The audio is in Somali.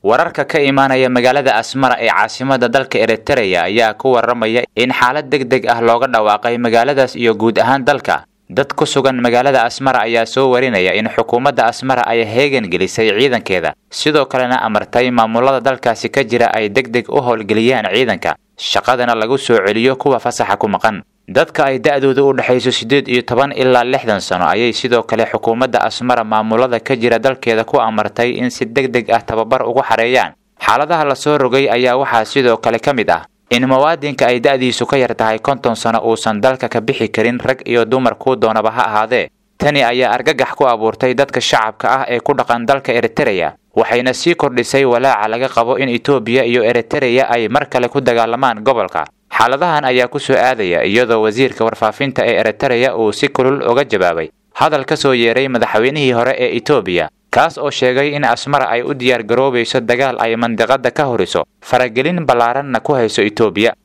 wararka ka imaanaya magaalada asmara ee caasimada dalka eritereya ayaa ku waramaya in xaalad deg deg ah looga dhawaaqay magaaladaas iyo guud ahaan dalka dad ku sugan magaalada asmara ayaa soo warinaya in xukuumadda asmara ay heegan gelisay ciidankeeda sidoo kalena amartay maamulada dalkaasi ka jira ay deg deg u howlgeliyaan ciidanka shaqadana lagu soo celiyo kuwa fasaxa ku maqan dadka ay da-dooda u dhexayso siddeed iyo toban ilaa lixdan sano ayay sidoo kale xukuumadda asmara maamulada ka jira dalkeeda ku amartay in si deg deg ah tababar ugu xareeyaan xaaladaha lasoo rogay ayaa waxaa sidoo kale ka mid ah in muwaadinka ay da-diisu ka yar tahay konton sano uusan dalka ka bixi karin rag iyo dumar kuu doonaba ha ahaadee tani ayaa argagax ku abuurtay dadka shacabka ah ee ku dhaqan dalka eritereya waxayna sii kordhisay walaaca laga qabo in etoobiya iyo eritereya ay mar kale ku dagaalamaan gobolka xaaladahan ayaa ku soo aadaya iyadoo wasiirka warfaafinta ee eritereya uu si kulul uga jawaabay hadal ka soo yeeray madaxweynihii hore ee etoobiya kaas oo sheegay in asmara ay u diyaar garoobayso dagaal ay mandiqada ka horiso faragelin ballaaranna ku hayso etoobiya